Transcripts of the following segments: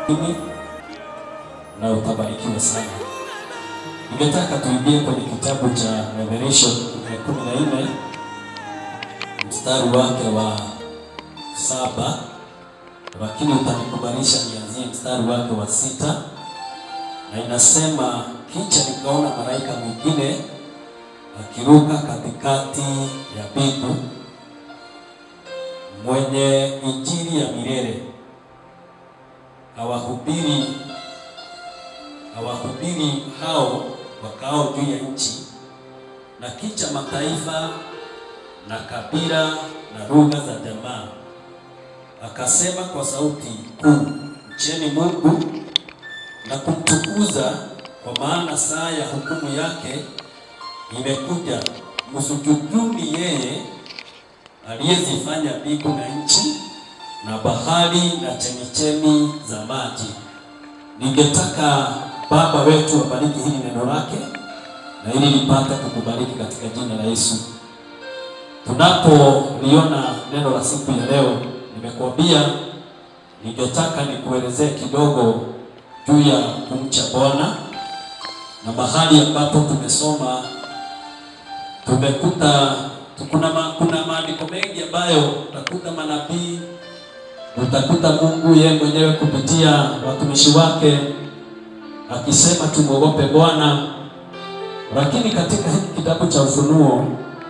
mimi na utabarikiwa sana. Ningetaka tuingie kwenye kitabu cha Revelation kumi na nne mstari wake wa saba, lakini utanikubalisha nianzie mstari wake wa sita, na inasema kisha nikaona malaika mwingine akiruka katikati ya mbingu mwenye injili ya milele awahubiri awahubiri hao wakao juu ya nchi na kicha mataifa na kabila na lugha za jamaa, akasema kwa sauti kuu, mcheni Mungu na kumtukuza, kwa maana saa ya hukumu yake imekuja. Msujuduni yeye aliyezifanya mbingu na nchi na bahari na chemichemi za maji. Ningetaka Baba wetu abariki hili neno lake na ili lipate kukubariki katika jina la Yesu. Tunapoliona neno la siku ya leo, nimekuambia ningetaka nikuelezee kidogo juu ya kumcha Bwana na mahali ambapo tumesoma tumekuta kuna, ma, kuna maandiko mengi ambayo utakuta manabii utakuta Mungu yeye mwenyewe kupitia watumishi wake akisema tumwogope Bwana, lakini katika hiki kitabu cha Ufunuo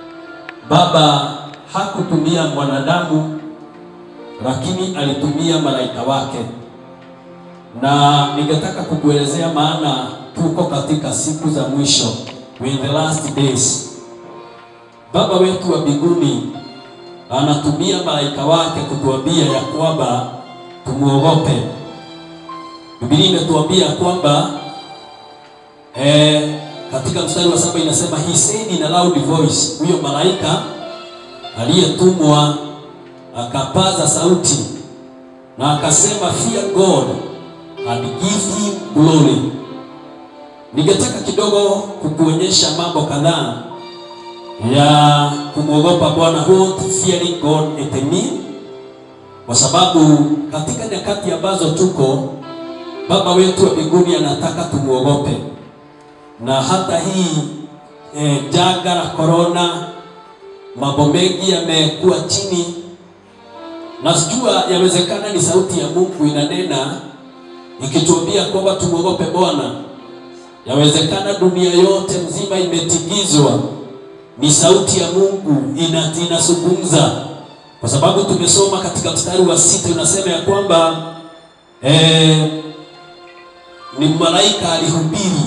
Baba hakutumia mwanadamu, lakini alitumia malaika wake, na ningetaka kukuelezea maana tuko katika siku za mwisho, in the last days. Baba wetu wa mbinguni anatumia malaika wake kutuambia ya kwamba tumuogope. Biblia imetuambia kwamba eh, katika mstari wa saba inasema he said in a loud voice, huyo malaika aliyetumwa akapaza sauti na akasema fear God and give him glory. Ningetaka kidogo kukuonyesha mambo kadhaa ya kumwogopa Bwana, what fearing God it mean, kwa sababu katika nyakati ambazo tuko, Baba wetu wa mbinguni anataka tumuogope, na hata hii eh, janga la corona, mambo mengi yamekuwa chini, na sijua yawezekana ni sauti ya Mungu inanena ikituambia kwamba tumuogope Bwana. Yawezekana dunia yote mzima imetingizwa ni sauti ya Mungu ina inazungumza, kwa sababu tumesoma katika mstari wa sita unasema ya kwamba eh, ni malaika alihubiri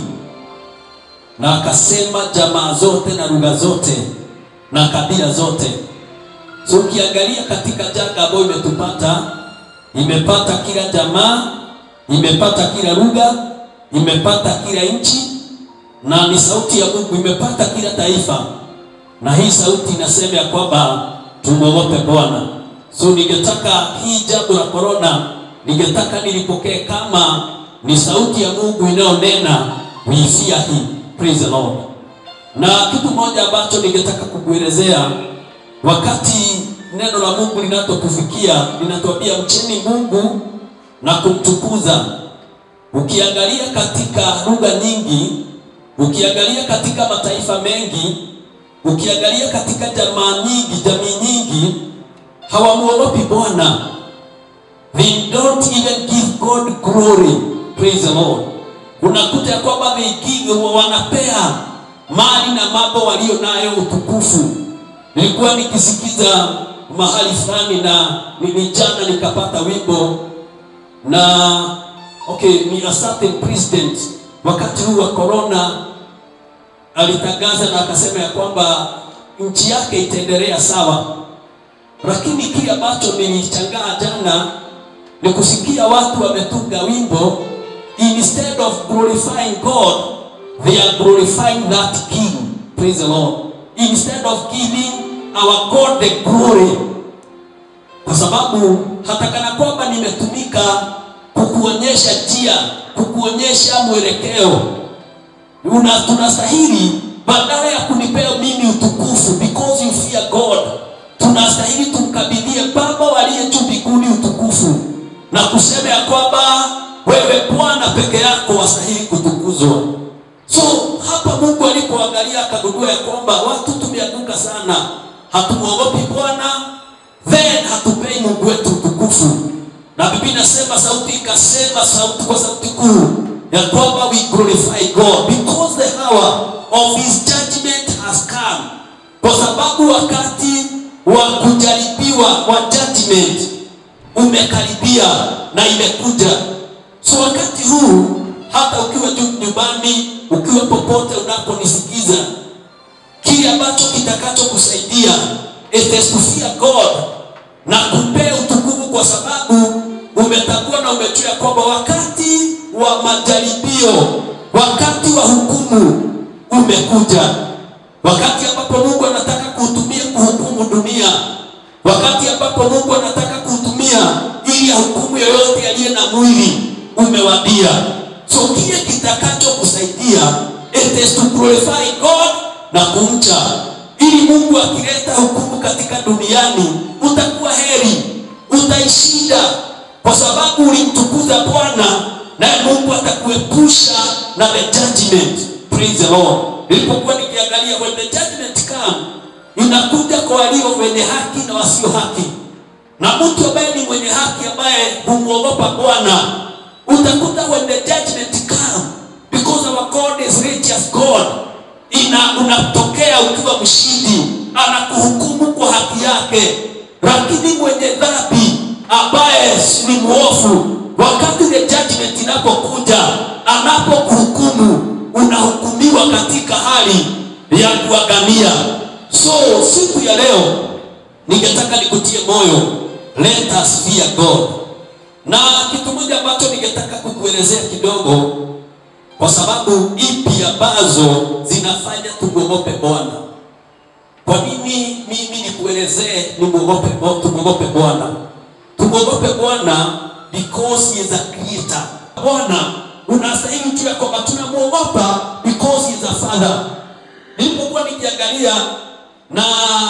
na akasema jamaa zote na lugha zote na kabila zote. So ukiangalia katika janga ambayo imetupata, imepata kila jamaa, imepata kila lugha, imepata kila nchi, na ni sauti ya Mungu imepata kila taifa na hii sauti inasema ya kwamba tumwogope Bwana. So ningetaka hii jambo la corona, ningetaka nilipokee kama ni sauti ya Mungu inayonena we fear him. Praise the Lord. Na kitu moja ambacho ningetaka kukuelezea, wakati neno la Mungu linatotufikia linatuambia mcheni Mungu na kumtukuza. Ukiangalia katika lugha nyingi, ukiangalia katika mataifa mengi ukiangalia katika jamaa nyingi, jamii nyingi hawamuogopi Bwana. They don't even give God glory. Praise the Lord. Unakuta ya kwamba they give, wanapea mali na mambo walio nayo utukufu. Nilikuwa nikisikiza mahali fulani na ni jana nikapata wimbo na okay, ni a certain president wakati huu wa corona alitangaza na akasema ya kwamba nchi yake itaendelea sawa, lakini kile ambacho nilichangaa jana ni kusikia watu wametunga wimbo, instead of glorifying God they are glorifying that king. Praise the Lord. Instead of giving our God the glory, kwa sababu hata kana kwamba nimetumika kukuonyesha njia, kukuonyesha mwelekeo una tunastahili badala ya kunipea mimi utukufu because you fear God, tunastahili tumkabidhie Baba waliye juu mbinguni utukufu na kusema ya kwamba peke yako wastahili kutukuzwa. So hapa Mungu alipoangalia akagundua ya kwamba watu tumeanguka sana, hatumwogopi Bwana, then hatupei Mungu wetu utukufu. Na Biblia inasema sauti ikasema sauti kwa sauti kuu ya kwamba we glorify God because the hour of his judgment has come, kwa sababu wakati wa kujaribiwa wa judgment umekaribia na imekuja. So wakati huu hata ukiwa juu nyumbani, ukiwa popote unaponisikiza, kile ambacho kitakacho kusaidia it is to fear God na kupea utukufu, kwa sababu umetambua na umejua kwamba wakati wa majaribio, wakati wa hukumu umekuja, wakati ambapo Mungu anataka kuutumia kuhukumu dunia, wakati ambapo Mungu anataka kuutumia ili ahukumu yoyote aliye na mwili umewadia. So kile kitakacho kusaidia it is to glorify God na kumcha, ili Mungu akileta hukumu katika duniani utakuwa heri, utaishinda kwa sababu ulimtukuza Bwana, naye Mungu atakuepusha na the judgment. Praise the Lord. Nilipokuwa nikiangalia when the judgment come, inakuja kwa walio wenye haki na wasio haki, na mtu ambaye ni mwenye haki ambaye humwogopa Bwana utakuta when the judgment come because our God is righteous God ina unatokea ukiwa mshindi, anakuhukumu kwa haki yake. Lakini mwenye dhambi ambaye ni mwovu, wakati the judgment inapokuja, anapokuhukumu, unahukumiwa katika hali ya kuangamia. So siku ya leo ningetaka nikutie moyo, let us fear God na kitu moja ambacho ningetaka kukuelezea kidogo, kwa sababu ipi ambazo zinafanya tumwogope Bwana. Kwa nini mimi nikuelezee nimwogope tumwogope Bwana? Tumwogope Bwana because he is a creator. Bwana unastahili juu ya kwamba tunamwogopa because he is a father. Nilipokuwa nikiangalia na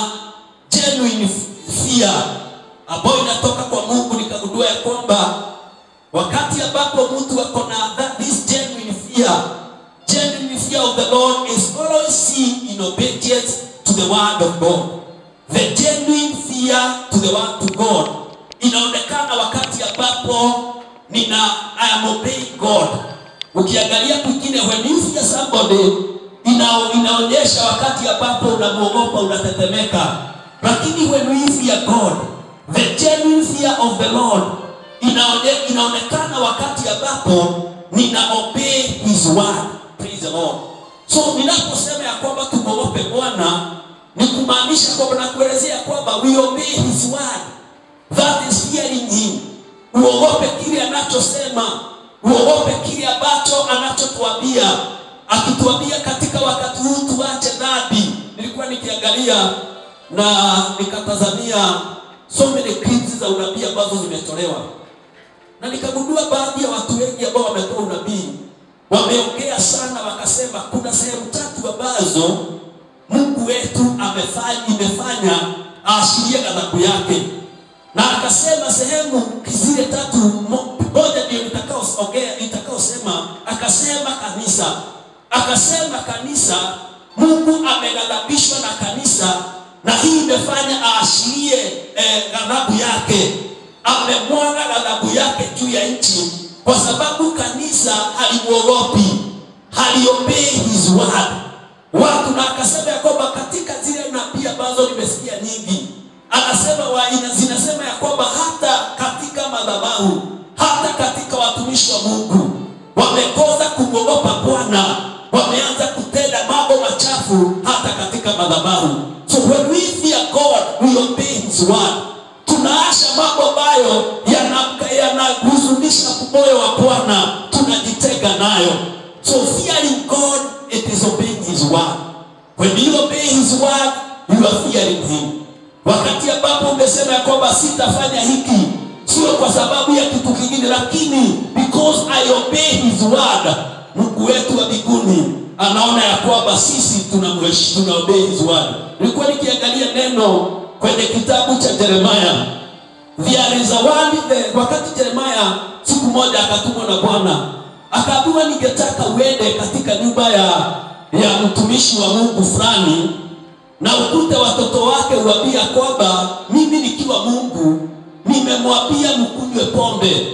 genuine fear ambayo inatoka kwa Mungu, nikagundua ya kwamba wakati ambapo mtu ako na this genuine fear, genuine fear of the Lord is always seen in obedience to the word of God. The genuine fear to the word to God inaonekana wakati ambapo nina I am obeying God. Ukiangalia kwingine, when you fear somebody, ina, inaonyesha wakati ambapo unamwogopa unatetemeka, lakini when we fear God the genuine fear of the Lord inaone, inaonekana wakati ambapo nina obey his word. Praise the Lord. So ninaposema ya kwamba tumwogope Bwana ni kumaanisha kwamba nakuelezea kwamba we obey his word, that is fearing him. Uogope kile anachosema, uogope kile ambacho anachotuambia, akituambia katika wakati huu tuache dhambi. Nilikuwa nikiangalia na nikatazamia so many clips za unabii ambazo zimetolewa, na nikagundua baadhi ya watu wengi ambao wametoa unabii wameongea sana, wakasema kuna sehemu tatu ambazo Mungu wetu amefanya imefanya aashirie ghadhabu yake, na akasema sehemu zile tatu, moja ndio nitakaoongea nitakaosema. Akasema kanisa, akasema kanisa, Mungu ameghadhabishwa na kanisa na hii imefanya aashirie eh, ghadhabu yake. Amemwaga ghadhabu yake juu ya nchi, kwa sababu kanisa halimwogopi, haliobei his word watu. Na akasema ya kwamba katika zile nabii ambazo nimesikia nyingi, anasema wa, ina, zinasema ya kwamba hata katika madhabahu, hata katika watumishi wa Mungu wamekosa kumwogopa Bwana, wameanza kutenda mambo machafu hata katika madhabahu. So when we fear God, we obey his word. Tunaasha mambo ambayo yanahuzunisha yana moyo wa Bwana, tunajitenga nayo. So fearing God, it is obeying his word. When you obey his word, you are fearing him. Wakati ambapo umesema ya kwamba sitafanya hiki, sio kwa sababu ya kitu kingine, lakini because I obey his word, Mungu wetu wa mbinguni anaona ya kwamba sisi tunamheshimu, tuna obey his word. Nilikuwa nikiangalia neno kwenye kitabu cha Yeremia, there is a word there. Wakati Yeremia siku moja akatumwa na Bwana akaambiwa ningetaka uende katika nyumba ya ya mtumishi wa Mungu fulani na ukute watoto wake uambia kwamba mimi nikiwa Mungu nimemwambia mkunywe pombe.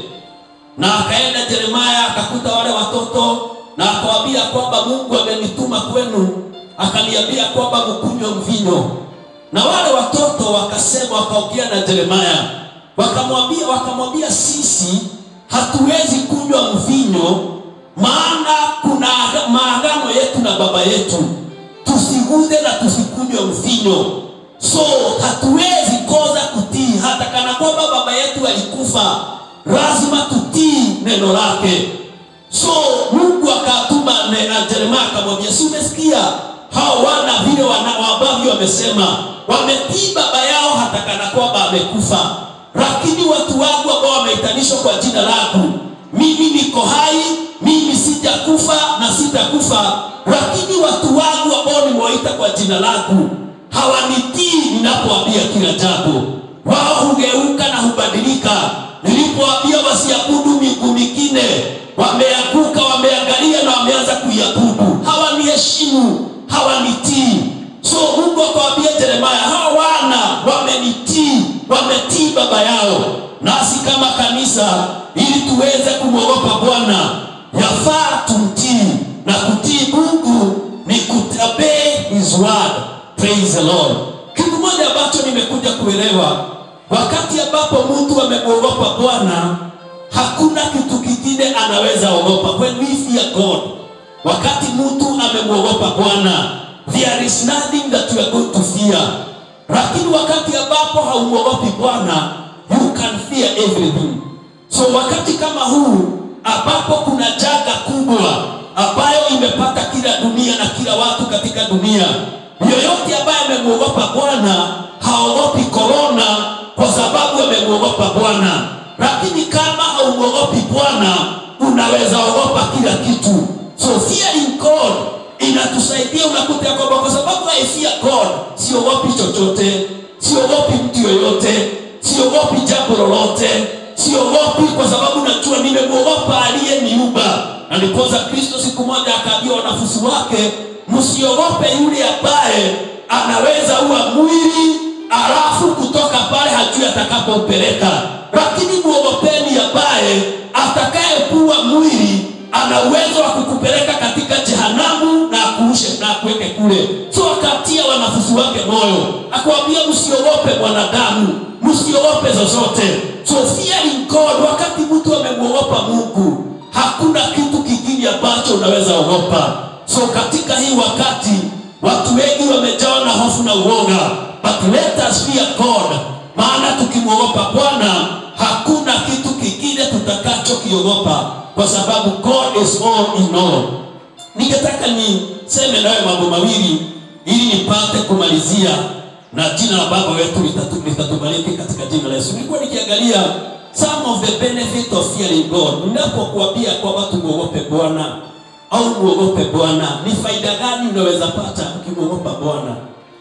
Na akaenda Yeremia akakuta wale watoto na akawaambia kwamba Mungu amenituma kwenu, akaniambia kwamba mkunywe mvinyo. Na wale watoto wakasema, wakaongea na Yeremia, wakamwambia wakamwambia, sisi hatuwezi kunywa mvinyo, maana kuna maagano yetu na baba yetu, tusiguze na tusikunywe mvinyo. So hatuwezi kosa kutii, hata kana kwamba baba yetu alikufa, lazima tutii neno lake. So Mungu akatuma na Yeremia akamwambia, si umesikia hao wana vile wana ambavyo wamesema, wametii baba yao hata kana kwamba amekufa, lakini watu wangu ambao wameitanishwa kwa jina langu, mimi niko hai, mimi sijakufa na sitakufa, lakini watu wangu ambao nimewaita kwa jina langu hawanitii ninapoambia kila jambo. Wao hugeuka na hubadilika. Nilipoambia wasiabudu miungu mingine, wameanguka, wameangalia na wameanza kuiabudu. Hawaniheshimu, hawanitii. So Mungu akawaambia Yeremia, hao wana wamenitii, wametii baba yao. Nasi kama kanisa, ili tuweze kumwogopa Bwana, yafaa tumtii, na kutii Mungu ni kutabei his word. Praise the Lord. Kitu moja ambacho nimekuja kuelewa, wakati ambapo mtu amemwogopa Bwana, hakuna kitu kingine anaweza ogopa. When we fear God, wakati mtu amemwogopa Bwana, there is nothing that you are going to fear. Lakini wakati ambapo haumwogopi Bwana, you can fear everything. So wakati kama huu ambapo kuna janga kubwa ambayo imepata kila dunia na kila watu katika dunia, yoyote ambaye amemwogopa Bwana haogopi korona kwa sababu amemwogopa Bwana. Lakini kama haumwogopi Bwana, unaweza ogopa kila kitu. So fearing God inatusaidia, unakuta ya kwamba kwa sababu I fear God, siogopi chochote, siogopi mtu yoyote, siogopi jambo lolote, siogopi kwa sababu najua nimemwogopa aliyeniumba. Na ndiposa Kristo siku moja akaambia wanafunzi wake, msiogope yule ambaye anaweza uwa mwili alafu kutoka pale hajui atakapompeleka, lakini muogopeni ambaye atakayepua mwili ana uwezo wa kukupeleka katika jehanamu na akuushe na akuweke kule. So akatia wanafunzi wake moyo, akwambia msiogope mwanadamu, msiogope zozote. So fearing God, wakati mtu amemwogopa Mungu, hakuna kitu kingine ambacho unaweza ogopa. So katika hii wakati watu wengi wamejawa na hofu na uoga, but let us fear God, maana tukimwogopa Bwana hakuna kitu kingine tutakachokiogopa, kwa sababu God is all in all. Ningetaka niseme nawe mambo mawili ili nipate kumalizia na jina la Baba wetu litatu- litatubariki katika jina la Yesu. Nilikuwa nikiangalia some of the benefit of fearing God. Ninapokuambia kwamba tumwogope Bwana au muogope Bwana, ni faida gani unaweza pata ukimwogopa Bwana?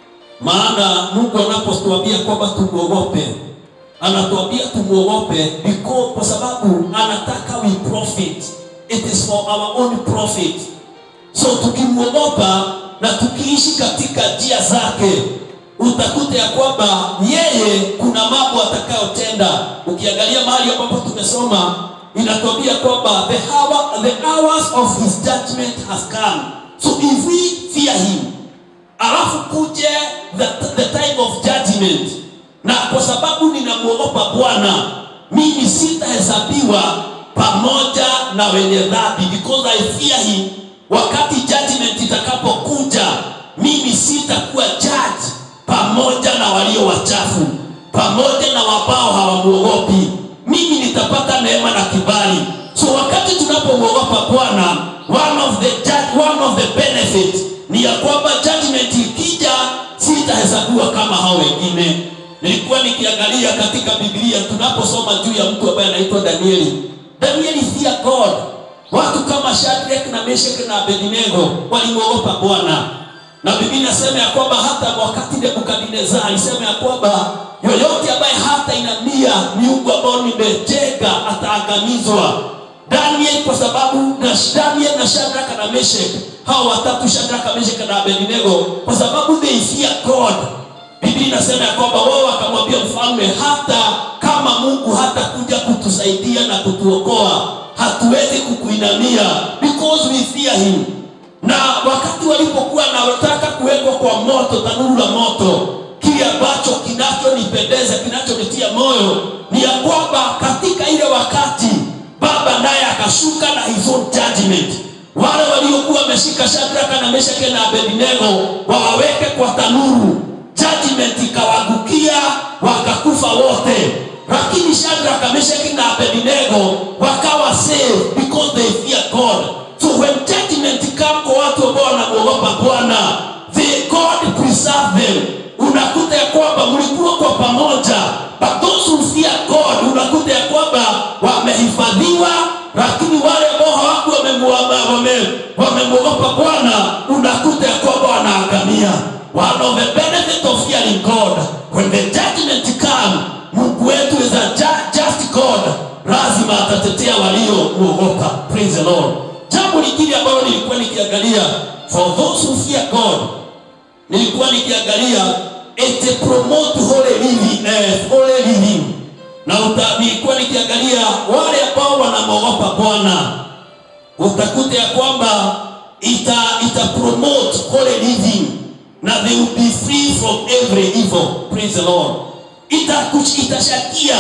Maana Mungu anapotuambia kwamba tumwogope, anatuambia tumwogope because kwa sababu anataka we profit. It is for our own profit. So tukimwogopa na tukiishi katika njia zake, utakuta ya kwamba yeye kuna mambo atakayotenda. Ukiangalia mahali ambapo tumesoma inatuambia kwamba the hour, the hours of his judgment has come. So if we fear him, alafu kuje the, the time of judgment, na kwa sababu ninamwogopa Bwana, mimi sitahesabiwa pamoja na wenye dhambi, because I fear him. Wakati judgment itakapokuja, mimi sitakuwa judge pamoja na walio wachafu, pamoja na wabao hawamwogopi. Mimi nitapata neema na kibali. So wakati tunapomwogopa Bwana, one of the judge, one of the benefit ni ya kwamba judgment ikija, sitahesabiwa kama hao wengine. Nilikuwa nikiangalia katika Biblia tunaposoma juu ya mtu ambaye anaitwa Danieli. Danieli fear God. Watu kama Shadrach na Meshach na Abednego walimwogopa Bwana, na Biblia inasema ya kwamba hata wakati Nebukadnezar alisema ya kwamba yoyote ambaye hata inamia miungu ambayo nimejenga ataangamizwa. Daniel kwa sababu na Daniel na Shadraka na Meshach hao watatu Shadraka, Meshach na Abednego kwa sababu they fear God. Biblia inasema ya kwamba wao wakamwambia mfalme, hata kama Mungu hata kuja kutusaidia na kutuokoa, hatuwezi kukuinamia because we fear him. Na wakati walipokuwa wanataka kuwekwa kwa moto, tanuru la moto, kile ambacho kinachonipendeza kinachonitia moyo ni ya kwamba katika ile wakati Baba naye akashuka na his own judgment. Wale waliokuwa wameshika Shadraka na Meshaki na Abednego wawaweke kwa tanuru, judgment ikawagukia wakakufa wote, lakini Shadraka, Meshaki na Abednego wakawa saved because they fear God. So when judgment come kwa watu ambao wanamuogopa Bwana, they God preserve them. Unakuta ya kwamba mlikuwa kwa pamoja, but those who fear God, unakuta ya kwamba wamehifadhiwa, lakini wale ambao hawakuwa wamemuogopa wame, wamemwogopa Bwana, unakuta ya kwamba wanaangamia. One of the benefit of fearing God, when the judgment come, Mungu wetu is a ju- just God, lazima atatetea waliomuogopa. Praise the Lord. Jambo lingine ambalo nilikuwa nikiangalia, for those who fear God, nilikuwa nikiangalia it promote holy living, eh, holy living. Na uta, nilikuwa nikiangalia wale ambao wanamwogopa Bwana, utakuta ya kwamba ita, ita promote holy living na they will be free from every evil. Praise the Lord. Ita, itashakia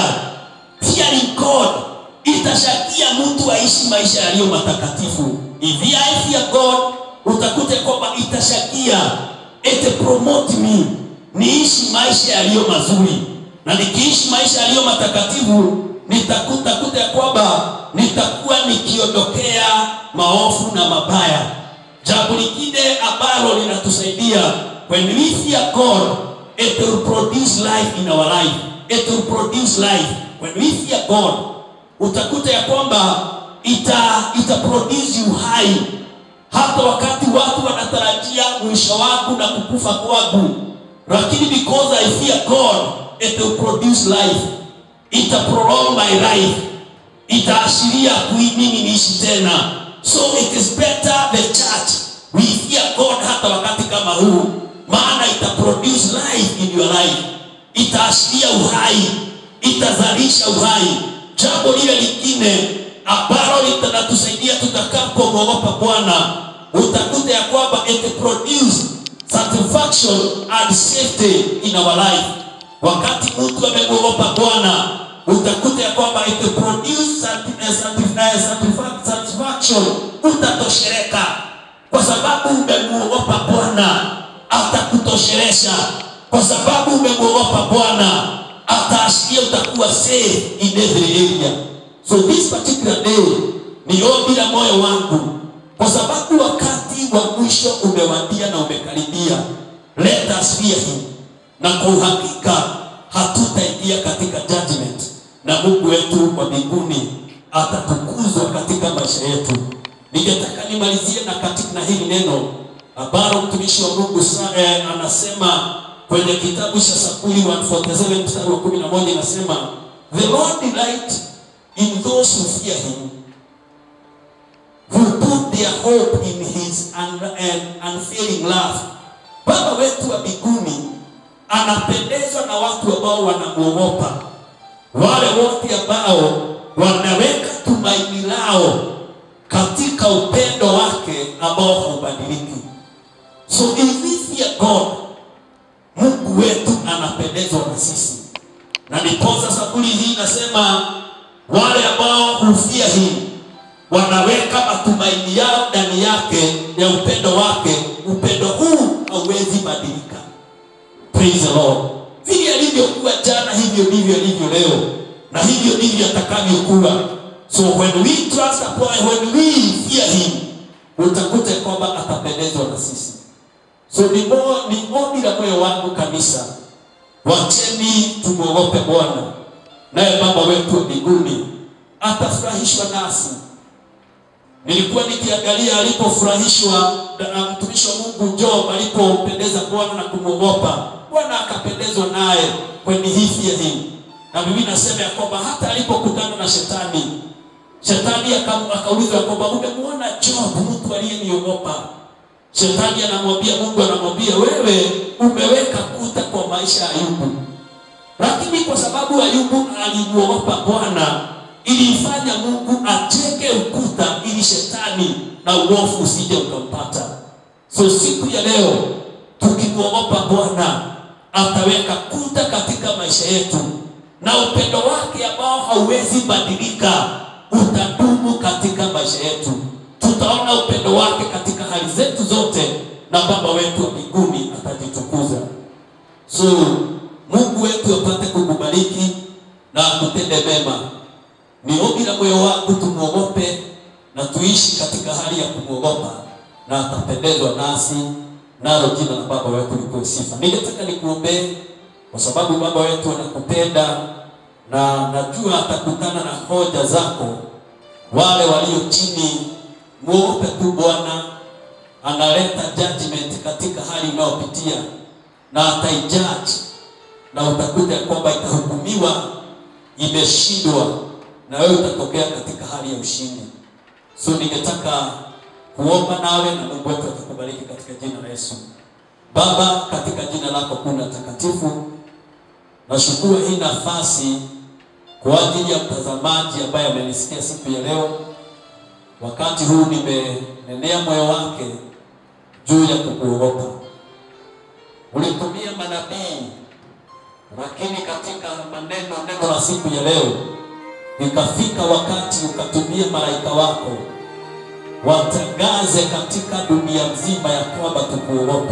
fearing God, itashakia mtu aishi maisha yaliyo matakatifu. If I fear God, utakuta ya kwamba itashakia it promote me niishi maisha yaliyo mazuri, na nikiishi maisha yaliyo matakatifu nitakuta kuta ya kwamba nitakuwa nikiondokea maovu na mabaya. Jambo lingine ambalo linatusaidia when we fear God, it will produce life in our life. It will produce life when we fear God. Utakuta ya kwamba ita ita produce uhai hata wakati watu wanatarajia mwisho wangu na kukufa kwangu, lakini because I fear God, it will produce life, ita prolong my life, itaashiria kui mimi niishi tena. So it is better the church we fear God hata wakati kama huu, maana ita produce life in your life, itaashiria uhai, itazalisha uhai. Jambo lile lingine ambalo litatusaidia tutakapomwogopa Bwana, utakuta ya kwamba it produce satisfaction and safety in our life. Wakati mtu amemwogopa Bwana, utakuta ya kwamba it produce sati- eh, sati- eh, satisfa- satisfaction, utatoshereka kwa sababu umemwogopa Bwana, atakutoshelesha kwa sababu umemwogopa Bwana, ataashiria utakuwa safe in every area. So this particular day ni ombi la moyo wangu, kwa sababu wakati wa mwisho umewadia na umekaribia. Let us fear him, na kwa uhakika hatutaingia katika judgment, na Mungu wetu wa mbinguni atatukuzwa katika maisha yetu. Ningetaka nimalizie na katika na hili neno ambalo mtumishi wa Mungu sa- eh, anasema kwenye kitabu cha Zaburi 147 mstari wa 11 inasema the Lord delight in those who fear him who put their hope in his un, un, unfailing love. Baba wetu wa mbinguni anapendezwa na watu ambao wanamwogopa, wale wote ambao wanaweka tumaini lao katika upendo wake ambao haubadiliki. So if we fear God, Mungu wetu anapendezwa na sisi, na ndiposa Zaburi hii inasema wale ambao hufia him wanaweka matumaini yao ndani yake ya upendo wake. Upendo huu hauwezi badilika. Praise the Lord. Vile alivyokuwa jana, hivyo ndivyo alivyo leo, na hivyo ndivyo atakavyokuwa. So when we trust upon, when we fear him, utakuta kwamba atapendezwa na sisi. So ni mo- ni ombi la moyo wangu kanisa, wacheni tumwogope Bwana, naye Baba wetu wa mbinguni atafurahishwa nasi. Nilikuwa nikiangalia alipofurahishwa na mtumishi wa Mungu Job alipompendeza Bwana na kumwogopa Bwana, akapendezwa naye when he feared him. Na Biblia inasema ya kwamba hata alipokutana na shetani, Shetani aka- akauliza ya kwamba umemwona Job, mtu aliyeniogopa. Shetani anamwambia Mungu, anamwambia wewe umeweka kuta kwa maisha ya Ayubu, lakini kwa sababu Ayubu alimuogopa Bwana ilifanya Mungu acheke ukuta ili shetani na uovu usije ukampata. So siku ya leo tukimwogopa Bwana ataweka kuta katika maisha yetu, na upendo wake ambao hauwezi badilika utadumu katika maisha yetu. Tutaona upendo wake katika hali zetu zote, na Baba wetu wa mbinguni atajitukuza. So Mungu wetu apate kukubariki na akutende mema. Ni ombi la moyo wangu tumwogope na tuishi katika hali ya kumwogopa, na atapendezwa nasi, nalo jina la Baba wetu lipewe sifa. Ningetaka nikuombee kwa sababu Baba wetu anakupenda na najua atakutana na hoja zako. Wale walio chini, mwogope tu Bwana, analeta judgment katika hali unayopitia na ataijudge, na utakuta ya kwamba itahukumiwa imeshindwa, na wewe utatokea katika hali ya ushindi. So ningetaka kuomba nawe na Mungu wetu atakubariki katika jina la Yesu. Baba, katika jina lako kuna takatifu, nashukuru hii nafasi kwa ajili ya mtazamaji ambaye amenisikia siku ya leo. Wakati huu nimenenea moyo wake juu ya kukuogopa. Ulitumia manabii, lakini katika maneno neno la siku ya leo ikafika wakati ukatumia malaika wako watangaze katika dunia nzima ya kwamba tukuogope.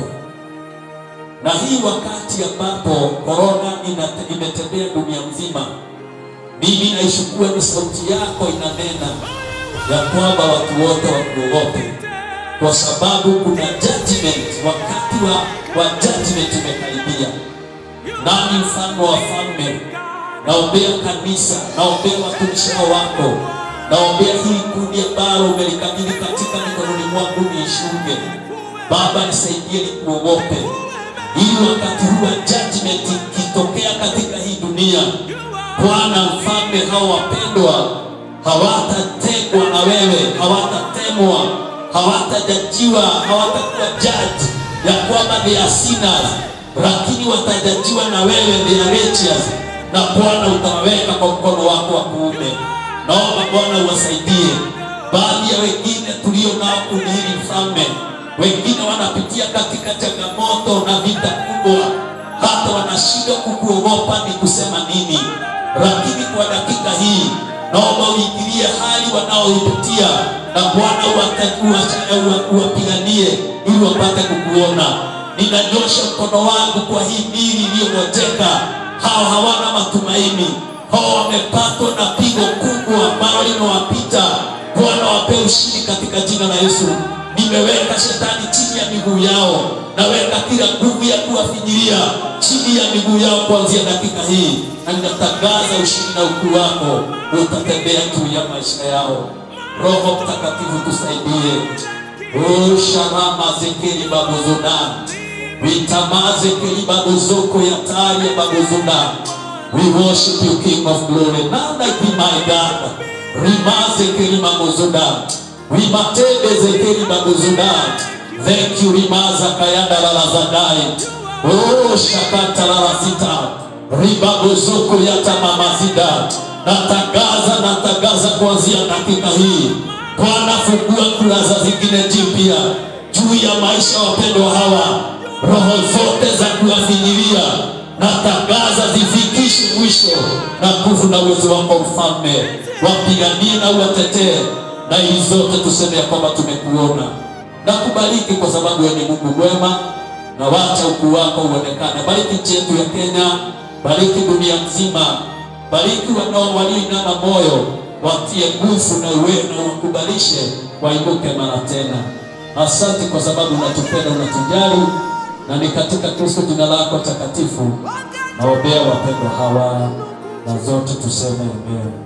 Na hii wakati ambapo korona inate- imetembea dunia nzima, mimi naishukua ni sauti yako inanena ya kwamba watu wote wakuogope, kwa sababu kuna judgment, wakati wa, wa judgment umekaribia. Nami mfalme wa falme, naombea kanisa, naombea watumishi hao wako, naombea hili kundi ambalo umelikabidhi katika mikononi mwangu niishuke. Baba, nisaidie nikuogope, ili wakati huu wa judgment ikitokea katika hii dunia, Bwana mfalme, hao wapendwa hawatategwa na wewe, hawatatemwa, hawatajajiwa, hawatakuwa judge ya kwamba they are sinners, lakini watajajiwa na wewe, they are righteous, na Bwana utawaweka kwa mkono wako wa kuume. Naomba Bwana uwasaidie baadhi ya wengine tulio nao kundi hili mfalme, wengine wanapitia katika changamoto na vita kubwa, hata wanashindwa kukuogopa ni kusema nini. Lakini kwa dakika hii naomba uingilie hali wanaoipitia, na Bwana uwata- uwacha- uwa- uwapiganie ili wapate kukuona. Ninanyosha mkono wangu kwa hii miili iliyong'oteka, hao hawana matumaini, hao wamepatwa na pigo kubwa ambalo limewapita. Bwana wape ushindi katika jina la Yesu. Nimeweka shetani chini ya miguu yao, naweka kila nguvu ya kuwafinyilia chini ya miguu yao kuanzia dakika hii, na ninatangaza ushindi na ukuu wako utatembea juu ya maisha yao. Roho Mtakatifu tusaidie. O sharama zekeli babuzuna vitamaze keli babuzoko ya tari ya babuzuna We worship you, King of Glory. None like thee, my God. Rimaze keli babuzuna Rimatebe zekeli babuzuna Thank you, Rimaza kayanda lalazadai. Oh, shakata lalasita ribabozoko yata mamazida. Natangaza, natangaza kuanzia dakika hii, Bwana fungua kurasa zingine jipya juu ya maisha ya wapendwa hawa. Roho zote za kuwafinyilia natangaza zifikishe mwisho, na nguvu na uwezo wako Mfalme, wapiganie na uwatetee, na hii zote tuseme ya kwamba tumekuona na kubariki kwa sababu wewe ni Mungu mwema, na wacha ukuu wako uonekane. Bariki nchi yetu ya Kenya, bariki dunia nzima, bariki wanao walioinama moyo, watie nguvu na uwe na wakubalishe wainuke mara tena. Asante kwa sababu unatupenda, unatujali, na ni katika Kristo jina lako takatifu naombea wapendwa hawa, na zote tuseme amen.